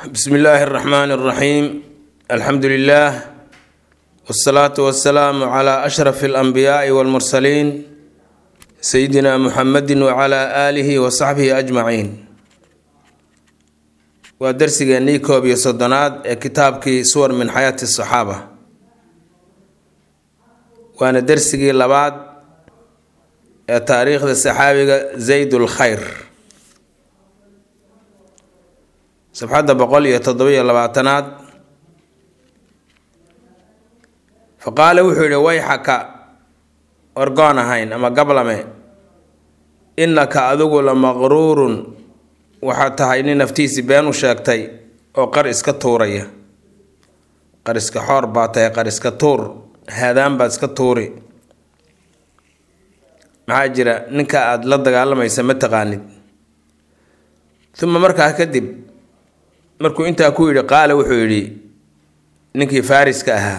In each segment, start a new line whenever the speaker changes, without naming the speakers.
bsmi illaahi اraxmaan اraxiim alxamdu lilah wsalaatu wasalaamu cla ashraf اlanbiyaai wاlmursaliin sayidina muxamedi wcla aalihi wasaxbihi ajmaciin waa darsigeennii koob iyo soddonaad ee kitaabkii suwar min xayaati asaxaaba waana dersigii labaad ee taariikhda saxaabiga zayd lkhayr sabxadda boqol iyo toddobiyo labaatanaad fa qaala wuxuu yihi wayxaka orgoon ahayn ama gablame innaka adigu la maqruurun waxaad tahay nin naftiisii been u sheegtay oo qar iska tuuraya qar iska xoor baa tahay qar iska tuur haadaan baad iska tuuri maxaa jira ninka aada la dagaalamaysa ma taqaanid uma markaa kadib markuu intaa ku yidhi qaala wuxuu yidhi ninkii faariska ahaa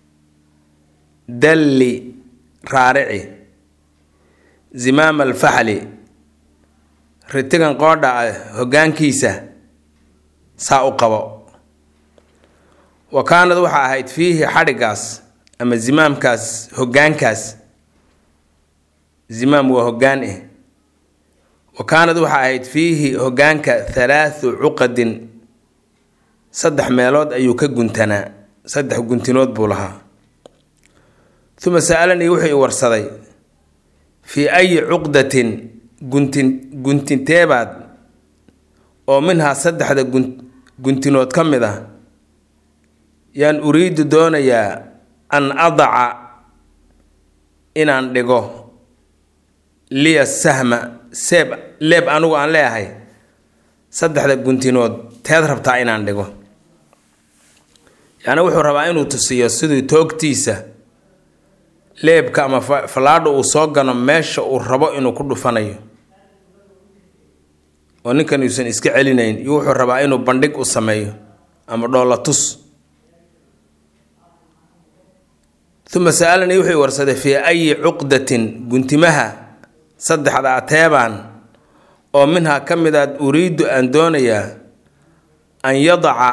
dalli raarici zimaama alfaxli ritigan qoodha ah hoggaankiisa saa u qabo wa kaanad waxaa ahayd fiihi xadhigaas ama zimaamkaas hoggaankaas zimaam waa hoggaan eh wa kaanad waxaa ahayd fiihi hoggaanka halaathu cuqadin saddex meelood ayuu ka guntanaa saddex guntinood buu lahaa uma sa'alanii wuxuu i warsaday fii ayi cuqdatin guntin guntinteebaad oo minhaa saddexda gun guntinood ka mid ah yaan uriidu doonayaa an adaca inaan dhigo liya sahma seeb leeb anugu aan leeyahay saddexda guntinood teed rabtaa inaan dhigo yacni wuxuu rabaa inuu tusiyo siduu toogtiisa leebka ama fallaadha uu soo gano meesha uu rabo inuu ku dhufanayo oo ninkan uusan iska celinayn iyo wuxuu rabaa inuu bandhig u sameeyo ama dhoolla tus uma sa'alanii wuxuu warsaday fii ayi cuqdatin guntimaha saddexda ateebaan oo minhaa ka mid aad uriiddu aan doonayaa an yadaca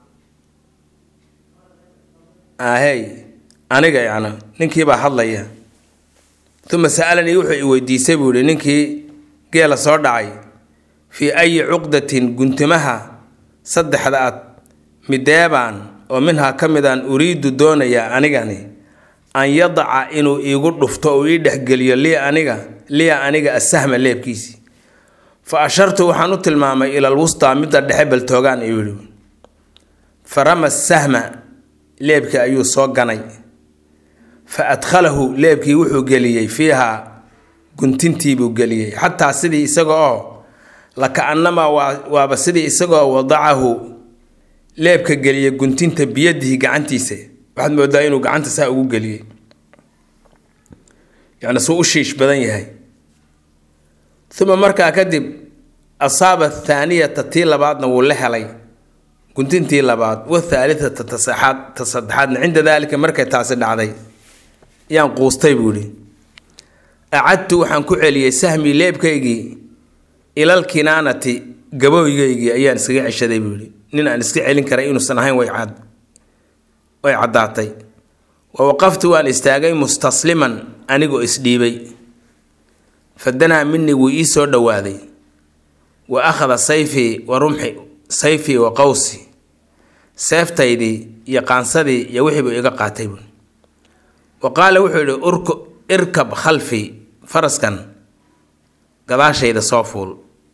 ahey aniga yacni ninkiibaa hadlaya uma sa'alanii wuxuu i weydiisay buu yihi ninkii geela soo dhacay fii ayi cuqdatin guntimaha saddexda ad mideebaan oo minhaa ka midaan uriiddu doonayaa anigani an yadaca inuu iigu dhufto uu ii dhexgeliyo liya aniga liya aniga asahma leebkiisii fa ashartu waxaan u tilmaamay ilal wustaa midda dhexe baltoogaan ayuu yihi farama sahma leebkii ayuu soo ganay fa adkhalahu leebkii wuxuu geliyey fiihaa guntintiibuu geliyey xataa sidii isaga oo laka-annamaa waa waaba sidii isagaoo wadacahu leebka geliyay guntinta biyadihi gacantiisa waxaad moodaa inuu gacanta saa ugu geliyey yacni suu u shiish badan yahay uma markaa kadib asaaba athaaniyata tii labaadna wuu la helay guntintii labaad wathaalithata tasaxaad ta saddexaadna cinda daalika markay taasi dhacday yaan quustay buu ihi acadtu waxaan ku celiyey sahmii leebkaygii ilal kinaanati gabooygaygii ayaan iskaga ceshaday buu yihi nin aan iska celin karay inuusan ahayn way cad way caddaatay wa waqaftu waan istaagay mustasliman anigoo isdhiibay fadanaa minii wuu ii soo dhowaaday wa akhada sayfii wa rumxi sayfii wa qawsi seeftaydii iyo qaansadii iyo wixiibuu iga qaatay buui wa qaala wuxuu yidhi urk irkab khalfii faraskan gadaashayda soo fuul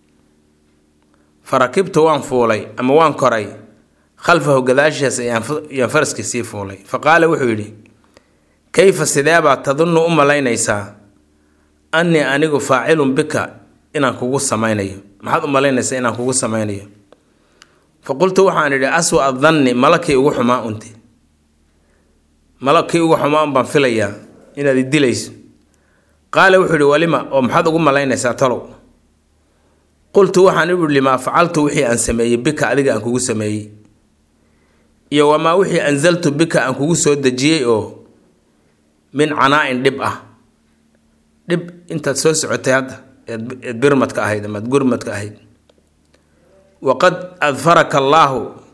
fa rakibtu waan fuulay ama waan koray khalfahu gadaashiis ayaan faraskii sii fuulay fa qaala wuxuu yidhi kayfa sideebaad tadunnu u malaynaysaa annii anigu faacilun bika inaan kugu samaynayo maxaad u malaynaysaa inaan kugu samaynayo fa qultu waxaan idhi aswa adanni malakii ugu xumaa unti malakii ugu xumaa un baan filayaa inaad i dilayso qaala wuxuu ihi walima oo maxaad ugu malaynaysaa talow qultu waxaan ihi limaa facaltu wixii aan sameeyey bika adiga aan kugu sameeyey iyo wamaa wixii ansaltu bika aan kugu soo dejiyey oo min canaa-in dhib ah dhib intaad soo socotay hadda eed birmadka ahayd amaad gurmadka ahayd waqad adfaraka allaahu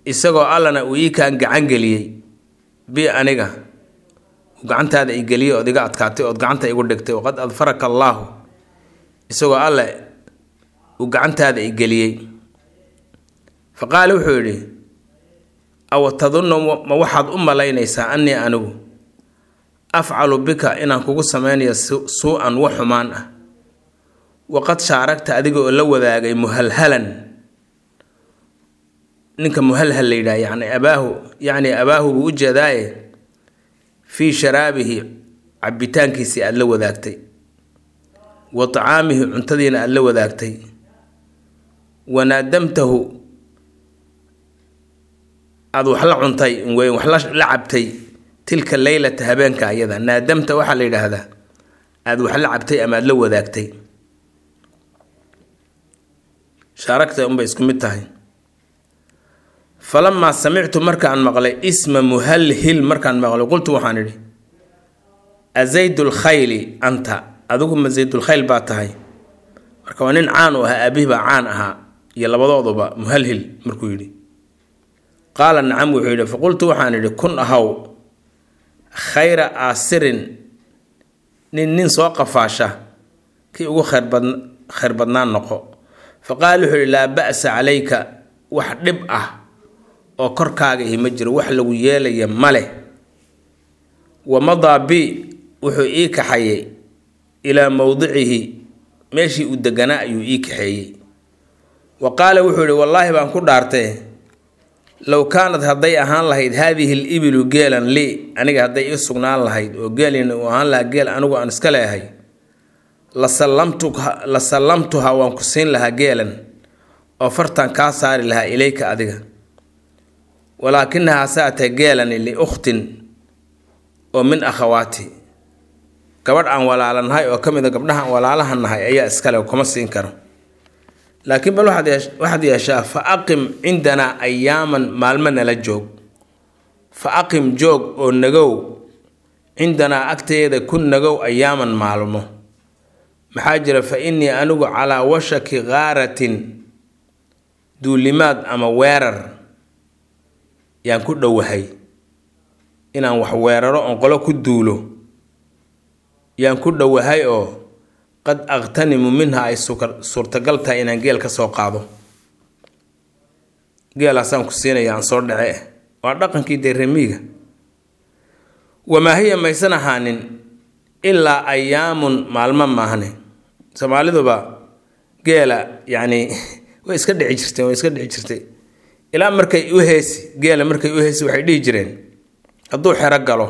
isagoo allana uu ii kaan gacan geliyey bi aniga gacantaada i geliyey ood iga adkaatay ood gacanta igu dhigtay waqad adfaraka allaahu isagoo alle uu gacantaada i geliyey fa qaala wuxuu yidhi awa tadunnu ma waxaad u malaynaysaa annii anigu afcalu bika inaan kugu sameynayo suu-an wax xumaan ah waqad shaaragta adiga oo la wadaagay muhalhalan ninka muhalhal la yidhaha yani abaahu yacni abaahu buu u jeedaaye fii sharaabihi cabitaankiisii aada la wadaagtay wa tacaamihi cuntadiina aada la wadaagtay wanaadamtahu aada wax la cuntay wey wax la cabtay tilka leylata habeenka ayada naadamta waxaa la yidhaahdaa aada wax la cabtay ama aada la wadaagtay shaaragta unbay isku mid tahay falamaa samictu markaan maqlay isma muhalhil markaan maqlay qultu waxaan idhi azaydulkhayli anta adigu ma zaydulkhayl baa tahay marka waa nin caan u ahaa aabihii baa caan ahaa iyo labadooduba muhalhil markuu yidhi qaala nacam wuxuu yidhi faqultu waxaan idhi kun ahaw khayra aasirin nin nin soo qafaasha kii ugu khayrbad khayr badnaan noqo fa qaala wuxuu yidhi laa ba'sa calayka wax dhib ah oo korkaaga ihi ma jiro wax lagu yeelaya ma leh wa madaa bi wuxuu ii kaxayey ilaa mowdicihi meeshii uu deganaa ayuu ii kaxeeyey wa qaala wuxuu yidhi wallaahi baan ku dhaartee low kaanad hadday ahaan lahayd haadihi l ibilu geelan lii aniga hadday ii sugnaan lahayd oo geelina uu ahaan lahaa geel anigu aan iska leehay la sallamtuha waan ku siin lahaa geelan oo fartan kaa saari lahaa ilayka adiga walaakinahaa saatee geelani liukhtin oo min akhawaati gabadh aan walaalanahay oo ka mid a gabdhaha aan walaalaha nahay ayaa iskale kuma siin karo laakiin bal waxaad yeeshaa fa aqim cindanaa ayaaman maalmo nala joog fa aqim joog oo nagow cindanaa agteeda ku nagow ayaaman maalmo maxaa jira fa innii anigu calaa washaki kaaratin duulimaad ama weerar yaan ku dhowahay inaan wax weeraro oon qolo ku duulo yaan ku dhowahay oo qad aqtanimu minha ay suurtagal tahay inaan geel ka soo qaado geelaasaan ku siinaya aan soo dhace waa dhaqankii dee remiiga wamaa hiya maysan ahaanin ilaa ayaamun maalmo maahne soomaaliduba geela yacni way iska dhici jirteen way iska dhici jirtay ilaa markay u heesi geela markay u heesi waxay dhihi jireen hadduu xero galo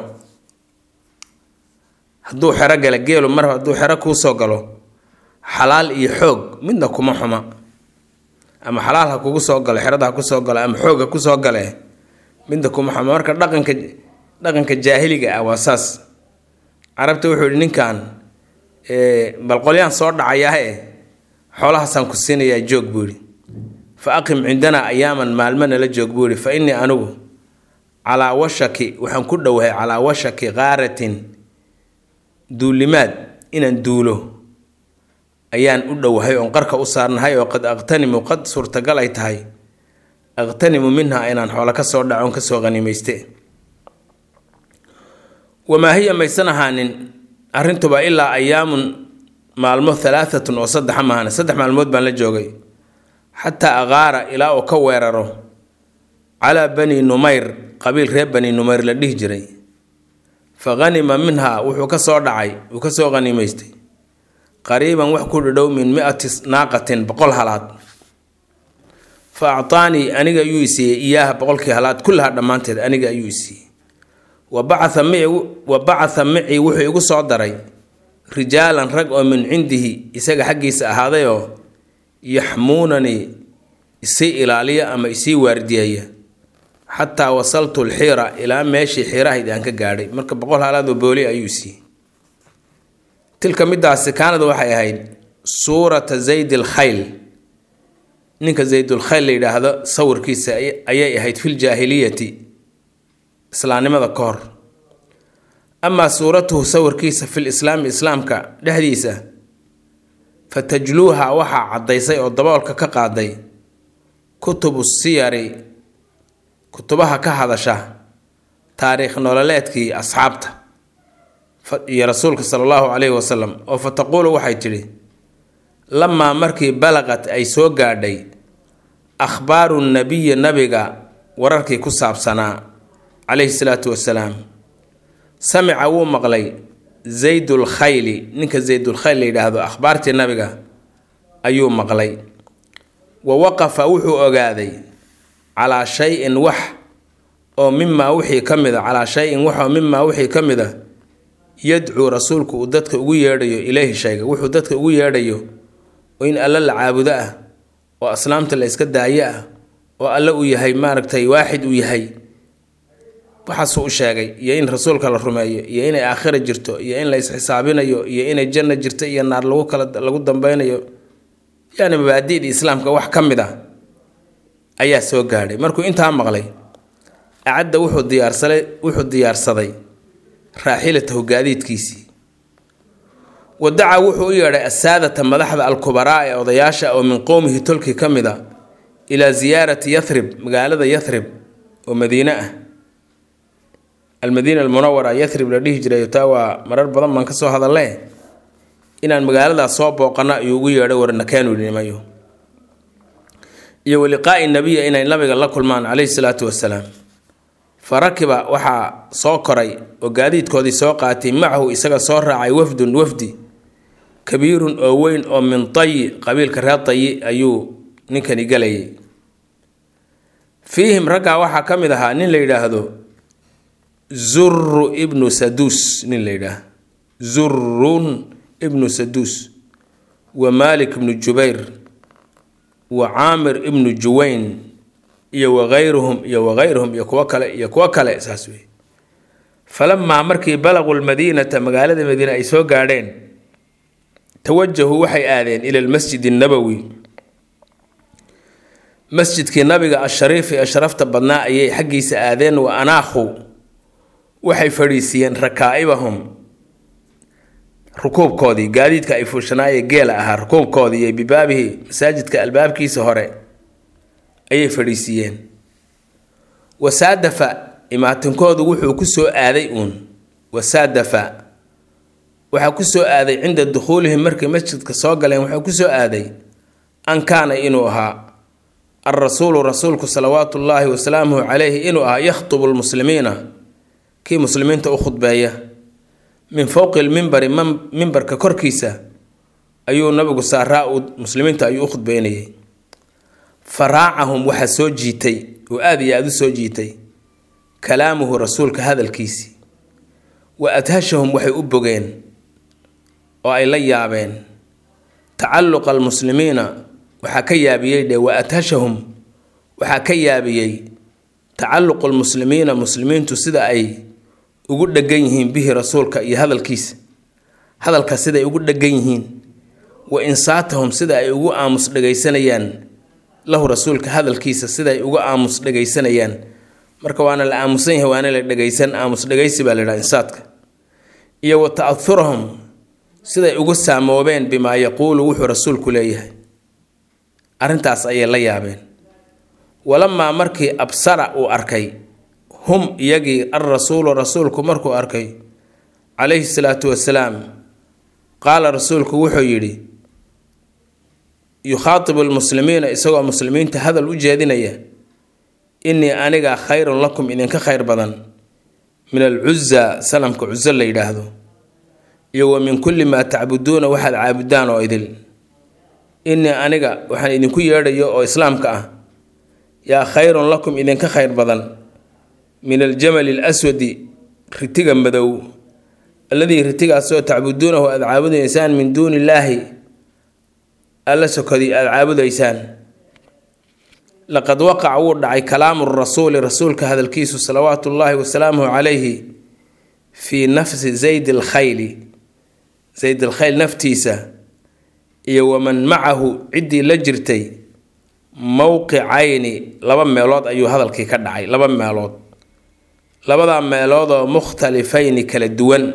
hadduu xero gala geelu mar hadduu xero kuusoo galo xalaal iyo xoog midna kuma xuma ama xalaal ha kugu soo galo xerada ha kusoo galo ama xoog ha kusoo gale midna kuma xuma marka dhaqanka dhaqanka jaahiliga ah waa saas carabta wuxuu yihi ninkan bal qolyaan soo dhacayahe xoolahaasaan ku siinayaa joog buu yihi fa aqim cindanaa ayaaman maalmo nala joog buu yihi fa innii anigu calaa washaki waxaan ku dhowahay calaa washaki kaaratin duulimaad inaan duulo ayaan u dhowahay oon qarka u saarnahay oo qad aqtanimu qad suurtagal ay tahay aqtanimu minha inaan xoolo ka soo dhaco on kasoo qanimayste wamaa hiya maysan ahaanin arrintuba ilaa ayaamun maalmo halaaatun oo saddexa maahane saddex maalmood baan la joogay xataa aqaara ilaa uu ka weeraro calaa bani numayr qabiil reer bani numayr la dhihi jiray fa hanima minhaa wuxuu ka soo dhacay uu ka soo qanimaystay qariiban wax ku dhadhow min mi-ati naaqatin boqol halaad fa actaanii aniga ayuu isiiyey iyaaha boqolkii halaad kullaha dhammaanteed aniga ayuu isiiyey wa bacatha mi wa bacatha micii wuxuu igu soo daray rijaalan rag oo min cindihi isaga xaggiisa ahaadayoo yaxmuunanii isii ilaaliya ama isii waardiyeeya xataa wasaltu lxiira ilaa meeshii xiirahayd aan ka gaadhay marka boqol halaadoo booli ayuu siiyey tilka midaasi kaanada waxay ahayd suurata zayd alkhayl ninka zaydulkhayl la yidhaahdo sawirkiisa ayay ahayd filjaahiliyati islaamnimada ka hor amaa suuratuhu sawirkiisa fil islaami islaamka dhexdiisa fa tajluuha waxaa caddaysay oo daboolka ka qaaday kutubu siyari kutubaha ka hadasha taariikh nololeedkii asxaabta iyo rasuulka sala allahu calayhi wasalam oo fa taquulu waxay tidhi lamaa markii balaqat ay soo gaadhay akhbaaru nabiyi nabiga wararkii ku saabsanaa calayhi salaatu wasalaam samica wuu maqlay zaydul khayli ninka zaydul khayl la yidhaahdo akhbaartii nabiga ayuu maqlay wa waqafa wuxuu ogaaday calaa shay-in wax oo mimaa wixii ka mid a calaa shay-in wax oo mimaa wixii ka mid a yadcuu rasuulku uu dadka ugu yeedhayo ileyhi shayga wuxuu dadka ugu yeedhayo oo in alle la caabudo ah oo aslaamta la iska daayo ah oo alle uu yahay maaragtay waaxid uu yahay waxaasuu u sheegay iyo in rasuulka la rumeeyo iyo inay aakhira jirto iyo in la isxisaabinayo iyo inay janna jirto iyo naar lagu kala lagu dambeynayo yani mabaadi'da islaamka wax ka mid ah ayaa soo gaadhay markuu intaa maqlay acadda wuxuu diyaarsaday wuxuu diyaarsaday raaxilatahu gaadiidkiisii wadaca wuxuu u yeedhay asaadata madaxda alkubaraa ee odayaasha oo min qowmihi tolkii ka mid a ilaa ziyaarati yathrib magaalada yathrib oo madiine ah almadiina almunawara yathrib la dhihi jiray taa waa marar badan baan kasoo hadalle inaan magaaladaas soo booqano ayuu ugu yeedhay warnakeenu nimayo iyo waliqaa'i nabiya inay nabiga la kulmaan calayhi salaatu wasalaam fa rakiba waxaa soo koray oo gaadiidkoodii soo qaatay macahu isaga soo raacay wafdun wafdi kabiirun oo weyn oo min tayi qabiilka reer tayi ayuu ninkani galayay fiihim raggaa waxaa ka mid ahaa nin la yidhaahdo zuru ibnu saduus nin la yidhaah zurun ibnu saduus wa maalik ibnu jubayr wa caamir ibnu juwayn iyo wakayruhum iyo wakayruhum iyo kuwo kale iyo kuwo kale saas wey falamaa markii balaquu lmadiinata magaalada madiine ay soo gaadheen tawajahuu waxay aadeen ila lmasjid annabowi masjidkii nabiga ashariifi ee sharafta badnaa ayay xaggiisa aadeen wa anaakhu waxay fadhiisiiyeen rakaa'ibahum rukuubkoodii gaadiidka ay fuushanaayee geela ahaa rukuubkoodii iyo bibaabihi masaajidka albaabkiisa hore ayay fadhiisiiyeen wasaadafa imaatinkoodu wuxuu ku soo aaday uun wasaadafa waxaa ku soo aaday cinda dukhuulihim markay masjidka soo galeen waxaa ku soo aaday an kaana inuu ahaa alrasuulu rasuulku salawaatu ullaahi wasalaamuhu calayhi inuu ahaa yakhtubu lmuslimiina kii muslimiinta u khudbeeya min fowqi lmimbari mimbarka korkiisa ayuu nabigu saaraa uu muslimiinta ayuu u khudbeynayay fa raacahum waxaa soo jiitay oo aada iyo aada u soo jiitay kalaamuhu rasuulka hadalkiisii wa adhashahum waxay u bogeen oo ay la yaabeen tacalluqa almuslimiina waxaa ka yaabiyey dhe wa adhashahum waxaa ka yaabiyey tacalluqu lmuslimiina muslimiintu sida ay ugu dhegan yihiin bihi rasuulka iyo hadalkiisa hadalka siday ugu dhegan yihiin wa insaatahum sida ay ugu aamus dhegaysanayaan lahu rasuulka hadalkiisa sidaay uga aamus dhegaysanayaan marka waana la aamusan yahay waana la dhegaysan aamus dhegaysi baa la yidhaha insaadka iyo wa ta'ahurahum siday ugu saamoobeen bimaa yaquulu wuxuu rasuulku leeyahay arrintaas ayay la yaabeen walamaa markii absara uu arkay hum iyagii alrasuulu rasuulku markuu arkay calayhi salaatu wasalaam qaala rasuulku wuxuu yidhi yukhaatibu lmuslimiina isagoo muslimiinta hadal u jeedinaya innii aniga khayrun lakum idinka khayr badan min alcuza salamka cuso la yidhaahdo iyo wa min kulli maa tacbuduuna waxaad caabudaan oo idil innii aniga waxaan idinku yeedhayo oo islaamka ah yaa khayrun lakum idinka khayr badan min aljamali alaswadi ritiga madow alladii ritigaasoo tacbuduunahu aada caabudaysaan min duuni illaahi alla sokadii aada caabudaysaan laqad waqaca wuu dhacay kalaamu rasuuli rasuulka hadalkiisu salawaatu ullaahi wasalaamuhu calayhi fii nafsi zayd alkhayli zayd alkhayl naftiisa iyo waman macahu ciddii la jirtay mowqicayni laba meelood ayuu hadalkii ka dhacay laba meelood labadaa meeloodoo mukhtalifayni kala duwan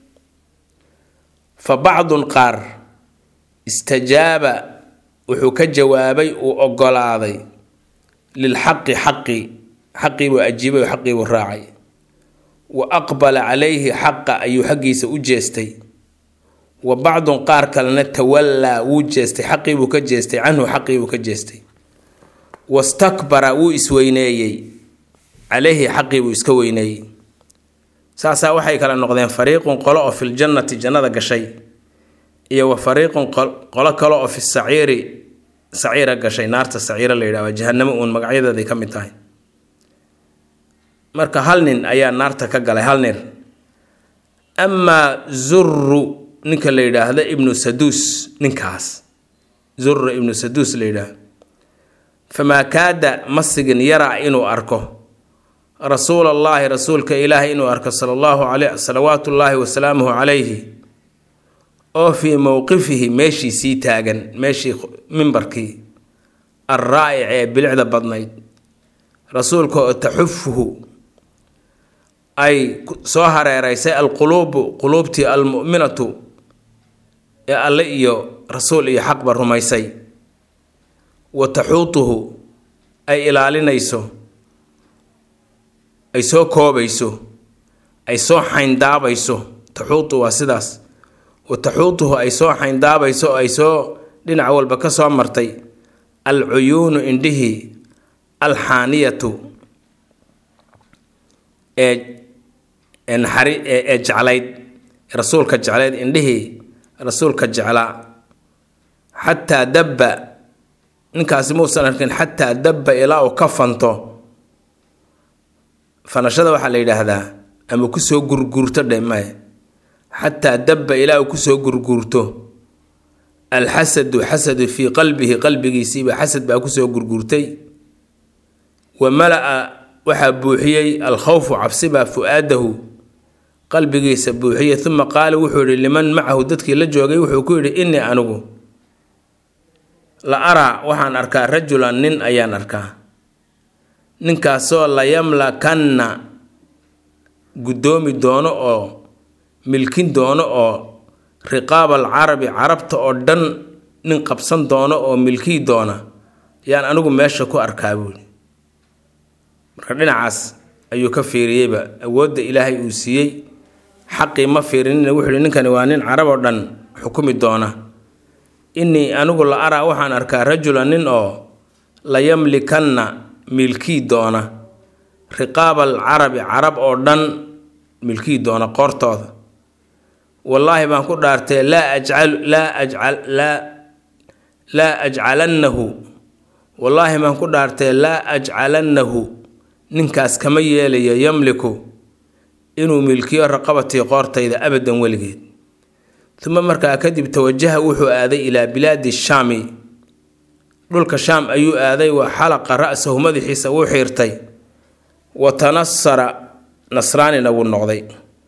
fa bacdun qaar istajaaba wuxuu ka jawaabay uu oggolaaday lilxaqi xaqi xaqiibuu ajiibay oo xaqiibuu raacay wa aqbala calayhi xaqa ayuu xaggiisa u jeestay wa bacdun qaar kalena tawallaa wuu jeestay xaqiibuu ka jeestay canhu xaqiibuu ka jeestay wastakbara wuu isweyneeyey calayhi xaqiibuu iska weyneeyey saasaa waxay kala noqdeen fariiqun qolo oo filjannati jannada gashay iyo wa fariiqun qolo kale oo fi saciiri saciira gashay naarta saciira la yidhahdo jahanamo uun magacyadeeday ka mid tahay marka hal nin ayaa naarta ka galay hal nin amaa zurru ninka la yidhaahdo ibnu saduus ninkaas zurru ibnu saduus la yidhaahdo famaa kaada masigin yaraa inuu arko rasuul allaahi rasuulka ilaahay inuu arko sala allahu aley salawaatu ullaahi wasalaamuhu calayhi oo fii mowqifihi meeshii sii taagan meeshii mimbarkii alraa'ic ee bilicda badnayd rasuulka oo taxufuhu ay soo hareereysay alquluubu quluubtii almu'minatu ee alle iyo rasuul iyo xaqba rumaysay wa taxuutuhu ay ilaalinayso ay soo koobayso ay soo xayndaabayso taxuutu waa sidaas wa taxuutuhu ay soo xayndaabayso oo ay soo dhinac walba ka soo martay alcuyuunu indhihii alxaaniyatu ee ee naxari ee jeclayd rasuulka jeclayd indhihii rasuulka jeclaa xataa dabba ninkaasi muusan arkin xataa dabba ilaa uu ka fanto fanashada waxaa la yidhaahdaa ama kusoo gurguurto dhe maye xataa dabba ilaa uu kusoo gurguurto alxasadu xasadu fii qalbihi qalbigiisiiba xasad baa kusoo gurguurtay wa mala-a waxaa buuxiyey alkhawfu cabsibaa fu-aadahu qalbigiisa buuxiyey uma qaala wuxuu yihi liman macahu dadkii la joogay wuxuu ku yidhi innii anigu la araa waxaan arkaa rajulan nin ayaan arkaa ninkaasoo layamlakanna guddoomi doono oo milkin doono oo riqaab alcarabi carabta oo dhan nin qabsan doono oo milkii doona yaan anigu meesha ku arkaa buuli marka dhinacaas ayuu ka fiiriyeyba awoodda ilaahay uu siiyey xaqii ma fiirinina wuxuu yihi ninkani waa nin carab oo dhan xukumi doona innii anigu la araa waxaan arkaa rajulan nin oo layamlikanna milkii doona riqaab alcarabi carab oo dhan milkii doona qoortooda wallaahi baan ku dhaartee laa ajcal laa ajcal laa laa ajcalannahu wallaahi baan ku dhaartee laa ajcalannahu ninkaas kama yeelayo yamliku inuu milkiyo raqabatii qoortayda abadan weligeed uma markaa kadib tawajaha wuxuu aaday ilaa bilaadi shaami dhulka shaam ayuu aaday wa xalaqa ra-sahu madaxiisa wuu xiirtay wa tanasara nasraanina wuu noqday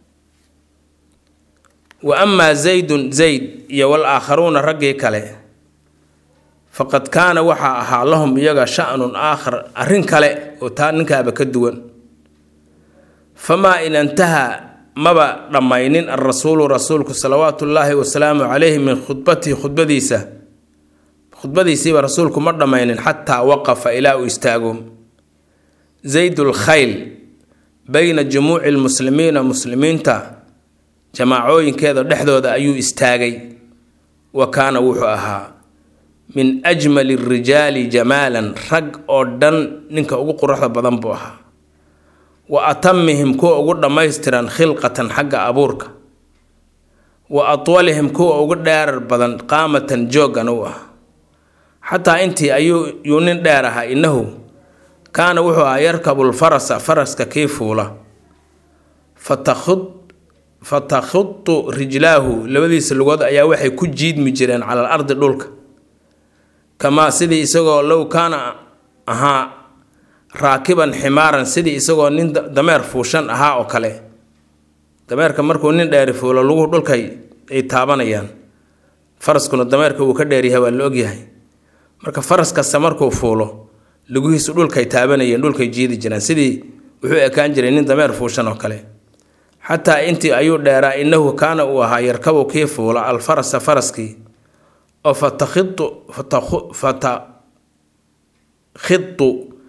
wa amaa zaydun zayd iyo wal aakharuuna raggii kale faqad kaana waxaa ahaa lahum iyaga sha-nun aakhar arrin kale oo taa ninkaaba ka duwan famaa in intahaa maba dhammaynin alrasuulu rasuulku salawaatu ullaahi wasalaamu calayhi min khudbatihi khudbadiisa khudbadiisiiba rasuulku ma dhammaynin xataa waqafa ilaa uu istaago zaydul khayl bayna jumuuci lmuslimiina muslimiinta jamaacooyinkeeda dhexdooda ayuu istaagay wa kaana wuxuu ahaa min ajmali rijaali jamaalan rag oo dhan ninka ugu quruxda badan buu ahaa wa atamihim kuwa ugu dhammaystiran khilqatan xagga abuurka wa atwalihim kuwa ugu dheerar badan qaamatan jooggan u ah xataa intii ayuu yuu nin dheer ahaa innahu kaana wuxuu ahaa yarkabulfarasa faraska kii fuula fatakhud fatakhudu rijlaahu labadiisa lugood ayaa waxay ku jiidmi jireen cala al ardi dhulka kamaa sidii isagoo low kaana ahaa raakiban ximaaran sidii isagoo nin dameer fuushan ahaa oo kale dameerka markuu nin dheeri fuulo luguhu dhulkay ay taabanayaan faraskuna dameerka wuu ka dheeryahay waa la ogyahay marka faras kasta markuu fuulo lugihiisu dhulkay taabanayeen dhulkay jiidi jireen sidii wuxuu ekaan jiray nin dameer fuushan oo kale xataa intii ayuu dheeraa innahu kaana uu ahaa yarkabu kii fuula alfarasa faraskii oo fatakhidu fatakhidu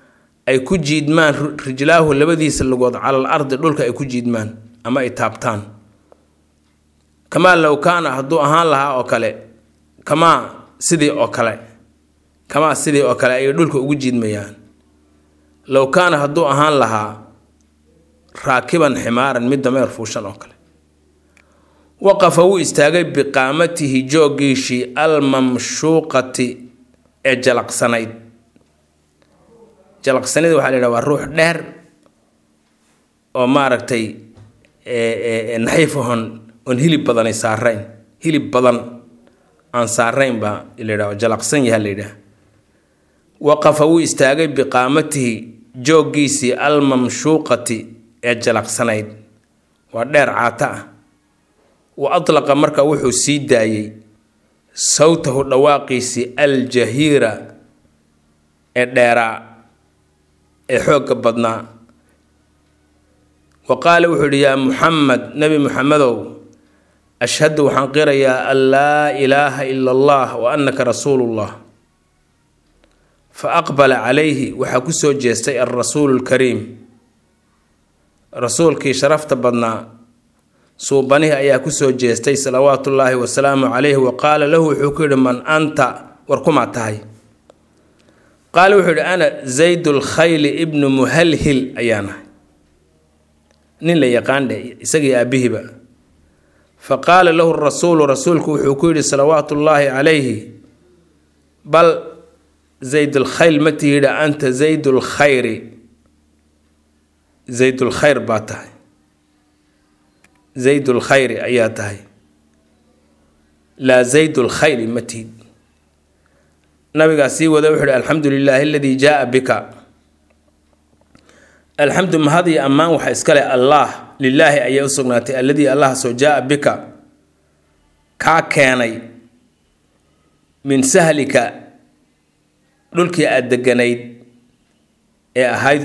ay ku jiidmaan rijlaahu labadiisa lugood calal ardi dhulka ay ku jiidmaan ama ay taabtaan kamaa low kaana hadduu ahaan lahaa oo kale kamaa sidii oo kale kamaa sidii oo kale ayay dhulka ugu jiidmayaan low kaana hadduu ahaan lahaa raakiban ximaaran mid dameer fuushan oo kale waqafa wuu istaagay biqaamatihi jooggiishii almamshuuqati ee jalaqsanayd jalaqsanida waxaa la yidhaha waa ruux dheer oo maaragtay naxiif ahon oon hilib badanay saarayn hilib badan aan saarayn baa la yidhaha jalaqsan yaha la yidhaha waqafa wuu istaagay biqaamatihi jooggiisii almamshuuqati ee jalaqsanayd waa dheer caata ah wa atlaqa marka wuxuu sii daayey sawtahu dhawaaqiisii aljahiira ee dheeraa ee xoogga badnaa wa qaala wuxuu yidhi yaa muxamed nebi muxamedow ashhadu waxaan qirayaa an laa ilaaha ila allah wa annaka rasuulullah fa aqbala calayhi waxaa ku soo jeestay alrasuulu lkariim rasuulkii sharafta badnaa suubanihi ayaa kusoo jeestay salawaatullaahi wasalaamu calayhi wa qaala lahu wuxuu ku yidhi man anta war kumaa tahay qaala wuxuu yidhi ana zayd lkhayli ibnu muhalhil ayaanahay nin la yaqaan dheh isagii aabihiba fa qaala lahu rasuulu rasuulku wuxuu ku yidhi salawaatullaahi calayhi bal zayd lkhayl ma tihidha anta zayd lkhayri zayd lkhayr baa tahay zayd lkhayri ayaa tahay laa zayd lkhayli ma tihid nabigaa sii wada wuxuu ihi alxamdu lilaahi aladii jaaa bika alxamdu mahad iyo ammaan waxa iskale allaah lilaahi ayaa u sugnaatay alladii allah soo jaaa bika kaa keenay min sahlika dhulkii aada deganayd ee ahayd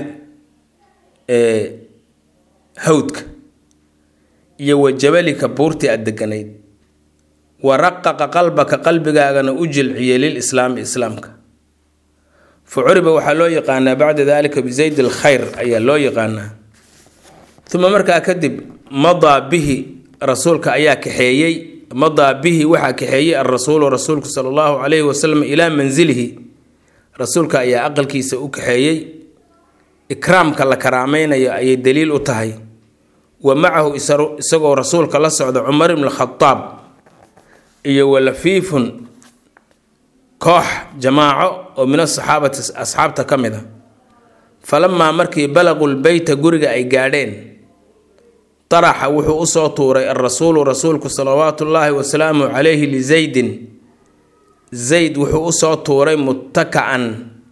hawdka iyo wa jabalika buurtii aada deganayd wa raqaqa qalbaka qalbigaagana u jilciyey lil islaami islaamka fa curiba waxaa loo yaqaanaa bacda dalika bizayd alkhayr ayaa loo yaqaanaa uma markaa kadib madaa bihi rasuulka ayaa kaxeeyey madaa bihi waxaa kaxeeyey alrasuulu rasuulku sala allahu calayhi wasalam ilaa mansilihi rasuulka ayaa aqalkiisa u kaxeeyey ikraamka la karaameynayo ayay daliil u tahay wa macahu isagoo rasuulka la socda cumar ibn khadaab iyo walafiifun koox jamaaco oo min asaxaabati asxaabta ka mid a falamaa markii balaquu lbeyta guriga ay gaadheen taraxa wuxuu usoo tuuray alrasuulu rasuulku salawaatu ullaahi wasalaamu calayhi lizaydin zayd wuxuu usoo tuuray muttakaan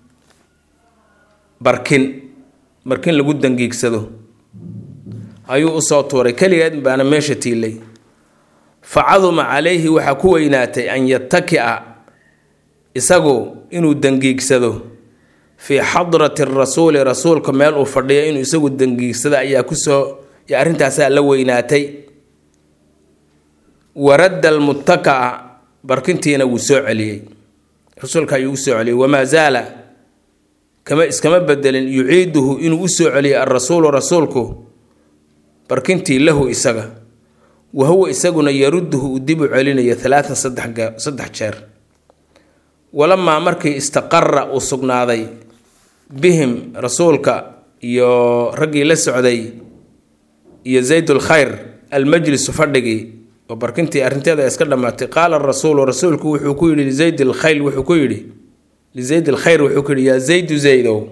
barkin barkin lagu dangiigsado ayuu usoo tuuray keligeed baana meesha tiilay fa caduma calayhi waxaa ku weynaatay an yatakia isagu inuu dangiigsado fii xadrati rasuuli rasuulka meel uu fadhiyo inuu isagu dangiigsado ayaa kusoo arrintaasaa la weynaatay waradda almuttakaa barkintiina wuu soo celiyey rasuulka ayuu usoo celiyey wamaa zaala kama iskama bedelin yuciiduhu inuu usoo celiyey alrasuulu rasuulku barkintii lahu isaga wa huwa isaguna yarudduhu uu dib u celinayo alaatan saddex jeer walamaa markii istaqara uu sugnaaday bihim rasuulka iyo raggii la socday iyo zaydulkhayr almajlisu fadhigii oo barkintii arrinteeda iska dhammaatay qaala rasuulu rasuulku wuxuu ku yidhi lizayd lkhayl wuxuu ku yidhi lizayd lkhayr wuxuu ku yidhi yaa zaydu zaydow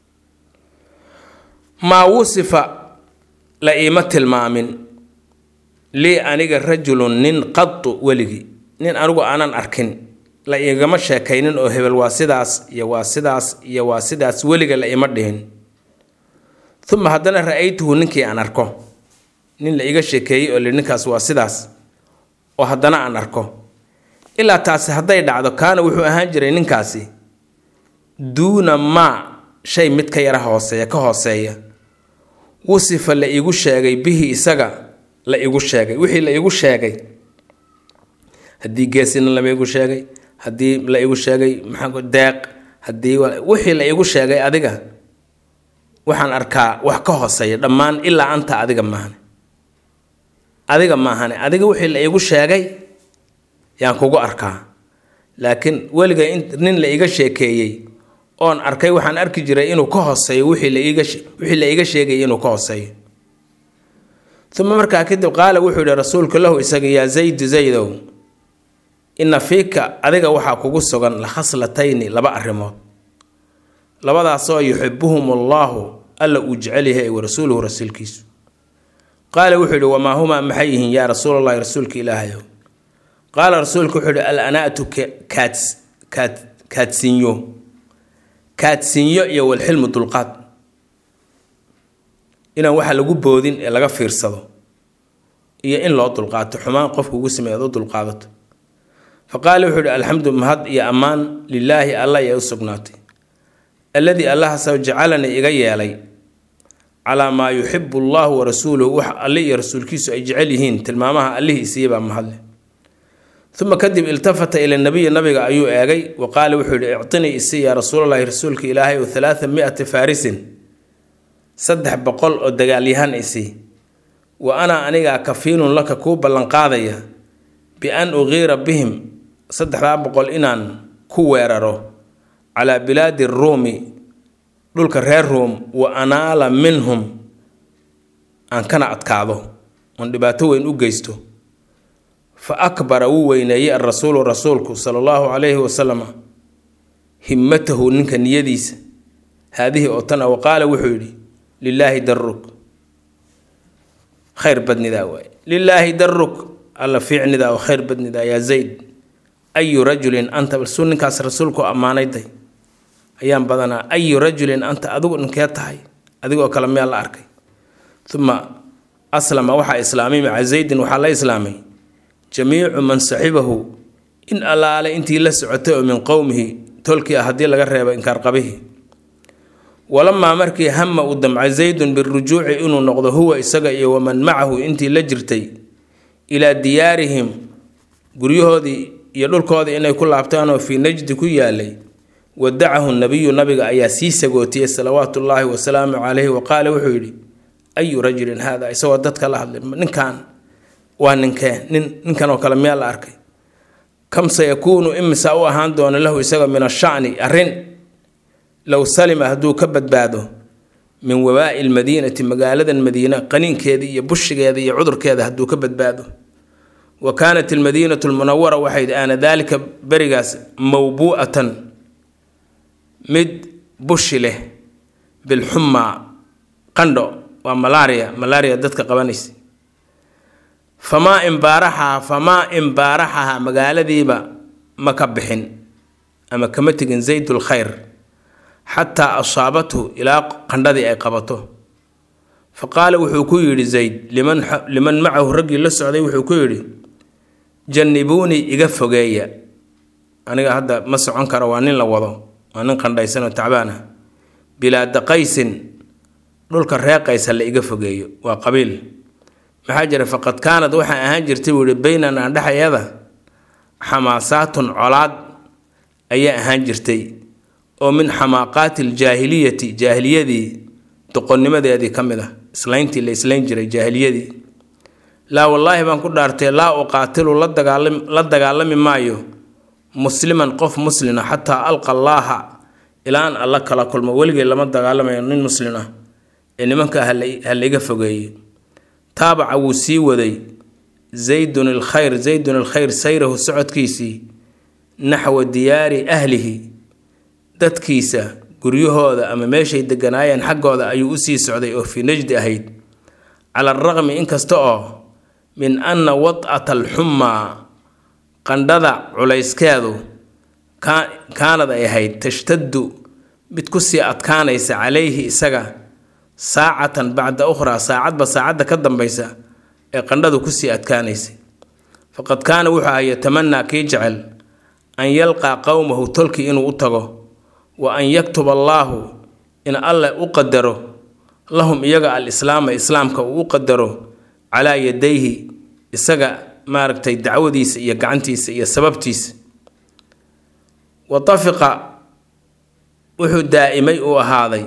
maa wusifa la iima tilmaamin lii aniga rajulun nin qadu weligii nin anigu aanan arkin la igama sheekaynin oo hebel waa sidaas iyo waa sidaas iyo waa sidaas weliga la ima dhihin uma haddana ra-aytuhu ninkii aan arko nin la iga sheekeeyey oo li ninkaas waa sidaas oo haddana aan arko ilaa taasi hadday dhacdo kaana wuxuu ahaan jiray ninkaasi duuna maa shay mid ka yara hooseeya ka hooseeya wusifa la igu sheegay bihi isaga la igu sheegay wixii la igu sheegay haddii geesina lama igu sheegay haddii la igu sheegay maxaa deeq haddii wixii la igu sheegay adiga waxaan arkaa wax ka hooseeya dhammaan ilaa anta adiga maahane adiga maahane adiga wixii la iigu sheegay yaan kugu arkaa laakiin weliga nin la iiga sheekeeyey oon arkay waxaan arki jiray inuu ka hooseeyo wixii la iiga wixii la iiga sheegayay inuu ka hooseeyo uma markaa kadib qaala wuxuu yihi rasuulku lahu isaga yaa zaydu zaydow ina fiika adiga waxaa kugu sugan la khaslatayni laba arrimood labadaasoo yuxibuhum allaahu alla uu jecel yahay wa rasuuluhu rasuulkiisu qaala wuxuu yihi wamaa humaa maxay yihiin yaa rasuulallahi rasuulka ilaahayow qaala rasuulku wuxuu yihi al anaatu kaats kaad kaadsinyo kaadsinyo iyo walxilmu dulqaad inaan waxa lagu boodin ee laga fiirsado iyo in loo dulqaato xumaan qofku ugu sameey ad u dulqaadato fa qaala wuxuu yihi alxamdu mahad iyo ammaan lilaahi allah ayaa u sugnaatay alladii allahasoo jacalanii iga yeelay calaa maa yuxibu allahu wa rasuuluhu wax alle iyo rasuulkiisu ay jecel yihiin tilmaamaha allihii isiiyabaa mahadle uma kadib iltafata ila nabiyi nabiga ayuu eegay wa qaala wuxuu yihi ictinii isi yaa rasuulalahi rasuulka ilaahay o halaaa miati faarisin saddex boqol oo dagaalyahan isi wa ana anigaa kafiinun laka kuu ballanqaadaya bi-an uqiira bihim saddexdaa boqol inaan ku weeraro calaa bilaadi ruumi dhulka reer ruum wa anaala minhum aan kana adkaado oon dhibaato weyn u geysto fa akbara wuu weyneeyey alrasuulu rasuulku sala allahu calayhi wasalama himmatahu ninka niyadiisa haadihii oo tan a wa qaala wuxuu yidhi lilaahi daruk khayr badnidaa waaye lilaahi daruk alla fiicnidaa oo khayr badnidaa yaa zayd ayu rajulin anta balsuu ninkaas rasuulku ammaanayday ayaan badanaa ayu rajulin anta adigu ninkee tahay adigoo kale miyaa la arkay uma aslama waxaa islaamay maca zaydin waxaa la islaamay jamiicu man saxibahu in allaale intii la socotay oo min qowmihi tolkii ah haddii laga reebo inkaarqabihii walamaa markii hama uu damcay zaydun birujuuci inuu noqdo huwa isaga iyo waman macahu intii la jirtay ilaa diyaarihim guryahoodii iyo dhulkoodii inay ku laabtaanoo fii najdi ku yaalay wadacahu nabiyu nabiga ayaa sii sagootiyey salawaatu ullaahi wasalaamu calayhi wa qaala wuxuu yidhi ayu rajulin haada isagoo dadka la hadlay ninkan waa ninkee nin ninkan oo kale miyaa la arkay kam sayakuunu imisa u ahaan doona lahu isaga min ashacni arrin low salima hadduu ka badbaado min wabaa'i lmadiinati magaaladan madiina qaniinkeeda iyo bushigeeda iyo cudurkeeda hadduu ka badbaado wa kaanat almadiinatu lmunawara waxayd aana daalika berigaas mawbuu'atan mid bushi leh bilxumaa qandho waa malaria malaria dadka qabanaysa famaa imbaaraxaha famaa imbaaraxaha magaaladiiba ma ka bixin ama kama tegin zaydul khayr xataa asaabathu ilaa qandhadii ay qabato fa qaala wuxuu ku yidhi zayd liman liman macahu raggii la socday wuxuu ku yidhi jannibuunii iga fogeeya aniga hadda ma socon karo waa nin la wado waa nin qandhaysan oo tacbaan ah bilaada qaysin dhulka reeqaysa la iga fogeeyo waa qabiil maxaa jira faqad kaanad waxaa ahaan jirtay buu yihi baynanaa dhexayada xamaasaatun colaad ayaa ahaan jirtay oo min xamaaqaati aljaahiliyati jaahiliyadii doqonnimadeedii ka mid ah islayntii la islayn jiray jaahiliyadii laa wallaahi baan ku dhaartay laa uqaatilu la dagaalami la dagaalami maayo musliman qof muslina xataa alqa allaaha ilaa aan alla kala kulmo weligay lama dagaalamayo nin muslin ah ee nimanka ha laiga fogeeye taabaca wuu sii waday zaydun alkhayr zaydun alkhayr sayrahu socodkiisii naxwa diyaari ahlihi dadkiisa guryahooda ama meeshay deganaayeen xaggooda ayuu usii socday oo fii najdi ahayd cala alraqmi inkasta oo min anna wad'ata alxumaa qandhada culayskeedu kaanad ay ahayd tashtaddu mid kusii adkaanaysa calayhi isaga saacatan bacda ukhraa saacadba saacadda ka dambaysa ee qandhadu kusii adkaanaysay faqad kaana wuxuu aha yatamanaa kii jecel an yalqaa qowmahu tolkii inuu u tago wa an yaktuba allaahu in alle u qadaro lahum iyaga alislaama islaamka uu u qadaro calaa yadayhi isaga maaragtay dacwadiisa iyo gacantiisa iyo sababtiisa wa tafiqa wuxuu daa'imay uu ahaaday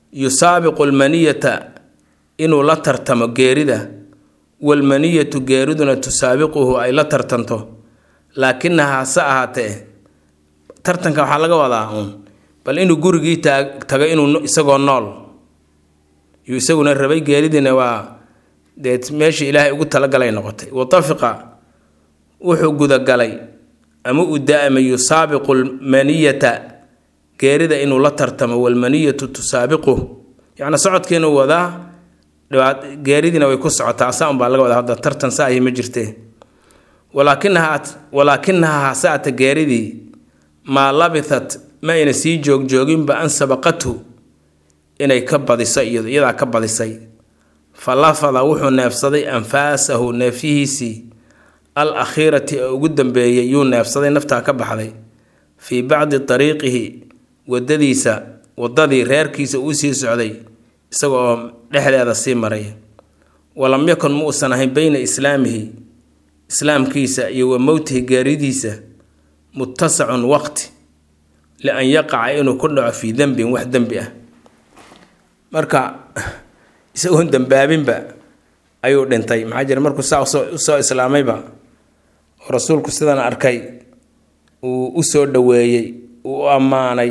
yusaabiqu lmaniyata inuu la tartamo geerida walmaniyatu geeriduna tusaabiquhu ay la tartanto laakinaha hase ahaatee tartanka waxaa laga wadaa uun bal inuu gurigii tago inuu isagoo nool yuu isaguna rabay geeridiina waa dee meeshii ilaahay ugu talagalay noqotay watafiqa wuxuu gudagalay ama u da-amay yusaabiqu lmaniyata geerida inuu la tartamo walmaniyatu tusaabiquh yacni socodkiinuu wadaa geeridiina way ku socotaa saa unbaa laga wadaa hadda tartan saahi ma jirtee walaakinaha walaakinaha hasaata geeridii maa labithat ma ayna sii joogjooginba an sabaqathu inay ka badiso iyado iyadaa ka badisay fa lafada wuxuu neefsaday anfaasahu neefyihiisii al akhiirati ee ugu dambeeyay yuu neefsaday naftaa ka baxday fii bacdi dariiqihi wadadiisa wadadii reerkiisa uu sii socday isaga oo dhexdeeda sii maray walam yakun ma uusan ahayn beyna islaamihi islaamkiisa iyo wa mowtihi geeridiisa muttasacun waqti lian yaqaca inuu ku dhaco fii dembin wax dembi ah marka isagoon dembaabinba ayuu dhintay maxaa jira markuu saa usoo islaamayba oo rasuulku sidan arkay uu u soo dhoweeyey uu u ammaanay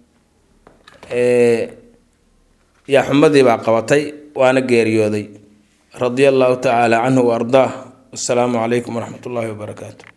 yaa xumadii baa qabatay waana geeriyooday radia allahu tacaala canhu wa ardaah wasalaamu calaykum waraxmat ullaahi wabarakaatu